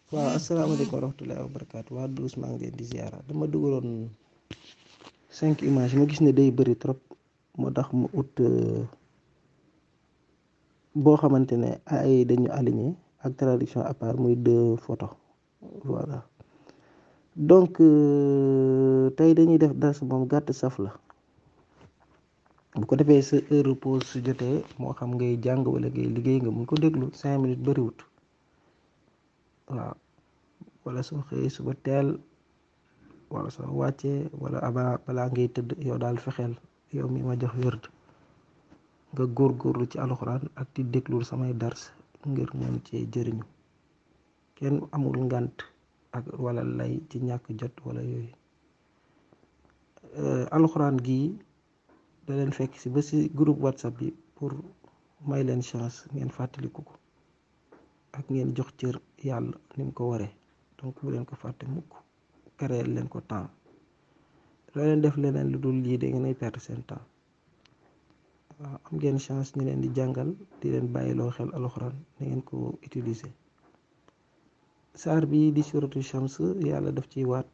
waaw asalaamaaleykum wa rahmatullahi wa barakaatu waa Douce maa ngi leen di ziara dama dugaloon cinq images ma gis ne day bëri trop moo tax mu ut boo xamante ne ay dañu aligné ak traduction à part muy deux photos voilà donc tey dañuy def dars moom gàtt saf la bu ko defee sa heure pause su jotee moo xam ngay jàng wala ngay liggéey nga mun ko déglu cinq minutes bëriwut waaw wala soo xëyee suba teel wala soo wàccee wala aba balaa ngay tëdd yow daal fexeel yow mi ma jox wérd nga góorgóorlu ci alxuraan ak di déglul samay dars ngir mën cee jëriñu kenn amul ngant ak wala lay ci ñàkk jot wala yooyu alxuraan gii da leen fekk si ba si groupe whatsapp bi pour may leen chance ngeen fàttaliku ko ak ngeen jox cër yàlla ni mu ko waree donc bu leen ko fàtte mukk créer leen ko temps loo leen def leneen lu dul lii da ngeen ay perdre seen temps waaw am ngeen chance ñu leen di jàngal di leen bàyyiloo xel alxuraan da ngeen ko utiliser saar bi di suratu shams yàlla daf ciy waat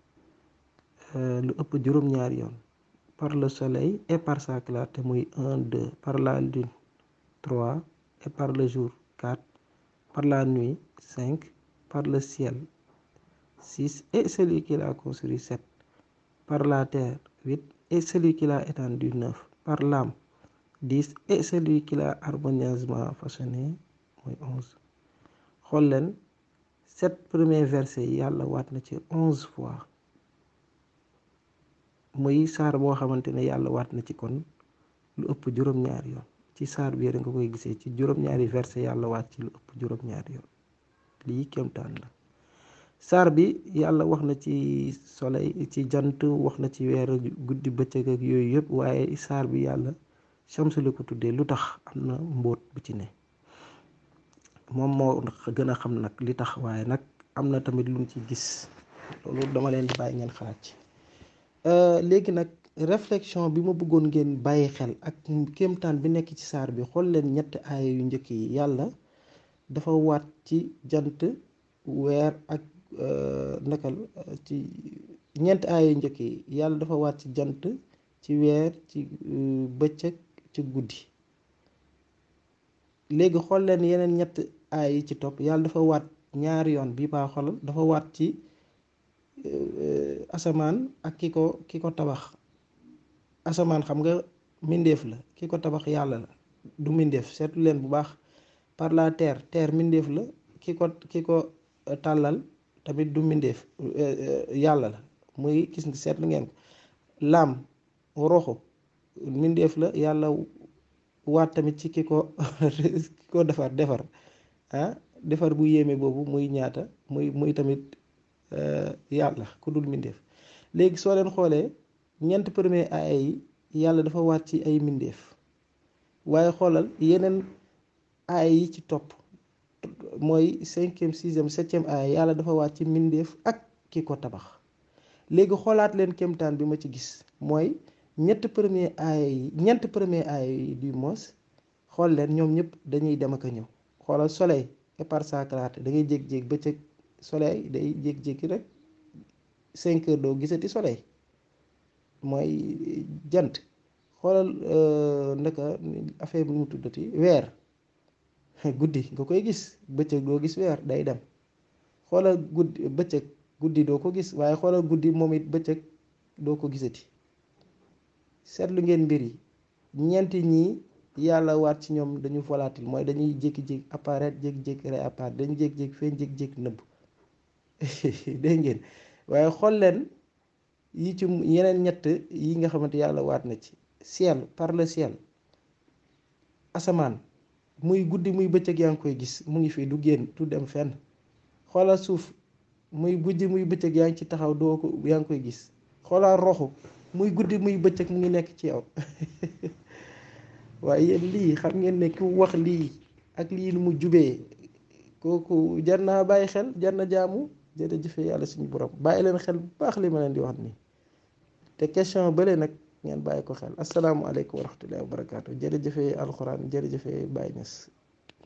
lu ëpp juróom-ñaari yoon par le soleil et par sa clarté muy un deux par la lune trois et par le jour quatre par la nuit cinq par le ciel six et celui qui l'a construit sept par la terre huit et celui qui l'a étendu neuf par l'âme dix et celui qui l'a harmonieusement façonné muy onze xool leen sept premiers versets yi yàlla waat na ci onze fois muy saar boo xamante ne yàlla waat na ci kon lu ëpp juróom-ñaari yoon ci saar bi nga koy gisee ci juróom-ñaari verset yàlla waat ci lu ëpp juróom-ñaari yoon lii kéemtaan la saar bi yàlla wax na ci soleil ci jant wax na ci weer guddi bëccëg ak yooyu yëpp waaye saar bi yàlla Shams la ko tuddee lu tax am na mbóot bu ci ne moom moo gën a xam nag li tax waaye nag am na tamit lu mu ci gis loolu dama leen di bàyyi ngeen xalaat ci léegi nag réflexion bi ma bëggoon ngeen bàyyi xel ak kéemtaan bi nekk ci saar bi xool leen ñetti aaya yu njëkk yi yàlla dafa waat ci jant weer ak nakal ci ñeenti aaya yu njëkk yi yàlla dafa waat ci jant ci weer ci bëccëg ci guddi léegi xool leen yeneen ñett aaya yi ci topp yàlla dafa waat ñaari yoon bii baa xolal dafa waat ci asamaan ak ki ko ki ko tabax asamaan xam nga mbindeef la ki ko tabax yàlla la du mbindeef seetlu leen bu baax par la terre terre mbindeef la ki ko ki ko tàllal tamit du mbindeef yàlla la muy gis nga seetlu ngeen ko laam roxo mbindeef la yàlla waat tamit ci ki ko ki ko defar defar ah defar bu yéeme boobu muy ñaata muy muy tamit yàlla ku dul mbindeef léegi soo leen xoolee ñeent premier aaya yi yàlla dafa waat ci ay mbindeef waaye xoolal yeneen aaya yi ci topp mooy cinquième sixième septième aaya yàlla dafa waat ci mbindeef ak ki ko tabax léegi xoolaat leen kéemtaan bi ma ci gis mooy ñett premier aaya yi ñeent premier aaya yi du mos xool leen ñoom ñëpp dañuy dem ak a ñëw xoolal soleil et par sa clarté da ngay jég-jég bëccëg soleil day jékki-jékki rek cinq heures doo gisati soleil mooy jant xoolal ndaka affaire bi mu tuddati weer guddi nga koy gis bëccëg doo gis weer day dem xoolal guddi bëccëg guddi doo ko gis waaye xoolal guddi moom it bëccëg doo ko gisati seetlu ngeen mbir yi ñeenti ñii yàlla waat ci ñoom dañu volatile mooy dañuy jékki-jékki apparaître jékki-jékki réapparaître dañuy jékki-jékki feeñ jékki-jékki nëbb dégg ngeen waaye xool leen yi ci yeneen ñett yi nga xamante yàlla waat na ci ciel par le ciel asamaan muy guddi muy bëccëg yaa ngi koy gis mu ngi fii du génn du dem fenn xoolal suuf muy guddi muy bëccëg yaa ngi ci taxaw doo ko yaa ngi koy gis xoolal roxu muy guddi muy bëccëg mu ngi nekk ci yow waaye yéen lii xam ngeen ne ku wax lii ak lii nu mu jubee kooku jar naa bàyyi xel jar na jaamu jërëjëfe yàlla suñu borom bàyyi leen xel bu baax li ma leen di wax nii te question bële nag ngeen bàyyi ko xel asalaamualeykum wa rahmatullahi wa barakaatu jërëjëfe alxuraan jërëjëfe Baye Niass